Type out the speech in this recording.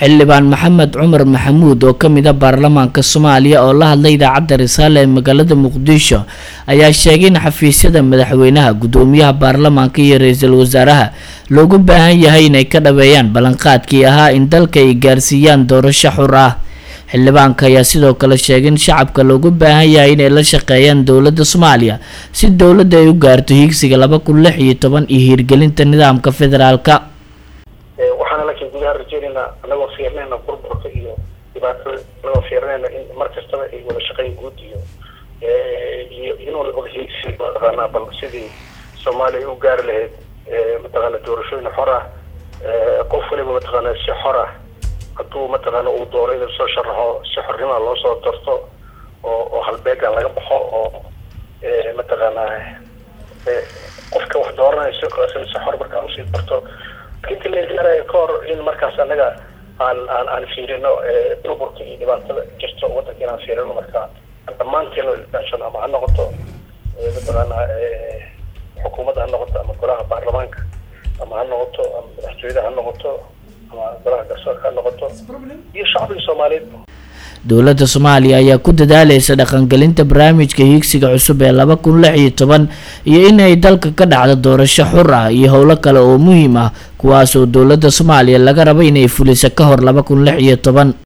xildhibaan maxamed cumar maxamuud oo kamid a baarlamaanka soomaaliya oo la hadlay idaacadda risaale ee magaalada muqdisho ayaa sheegay in xafiisyada madaxweynaha gudoomiyaha baarlamaanka iyo ra-iisul wasaaraha loogu baahan yahay inay ka dhaweeyaan ballanqaadkii ahaa in dalka ay gaarsiiyaan doorasho xur ah xildhibaanka ayaa sidoo kale sheegay in shacabka loogu baahan yahay inay la shaqeeyaan dowladda soomaaliya si dowladda ay u gaarto hiigsiga laba kun lix iyo toban iyo hiirgelinta nidaamka federaalka waxaana laakiin gudaha rajeynaynaa anagoo fiirnayna burburka iyo dhibaatada anagoo fiirnayna in mar kastaba ay wada shaqeyn guud iyo iyo inuu wada hiigsi mataqaanaa bal sidii soomaaliya u gaari lahayd mataqaana doorashooyin xor ah qof waliba mataqaana si xor ah hadduu mataqaana uu doono inuu soo sharaxo si xornima loo soo darto oo oo halbeega laga baxo oo mataqaana qofka wax dooranaya si si xor markaa usii darto inta la gaaraya ka hor in markaas anaga aan aan aan fiirino burburka iyo dhibaatada jirto waddanka inaan fiirino marka dhammaanteen ilaashano ama ha noqoto mataqaana xukuumadda ha noqoto ama golaha baarlamaanka ama ha noqoto ama madaxtooyada ha noqoto ama golaha garsoorka ha noqoto iyo shacbiga soomaaliyeed dowladda soomaaliya ayaa ku dadaaleysa dhaqangelinta barnaamijka hiigsiga cusub ee laba kun lix iyo toban iyo inay dalka ka dhacdo doorasho xur ah iyo howlo kale oo muhiim ah kuwaas oo dowladda soomaaliya laga rabo inay fuliso ka hor laba kun lix iyo toban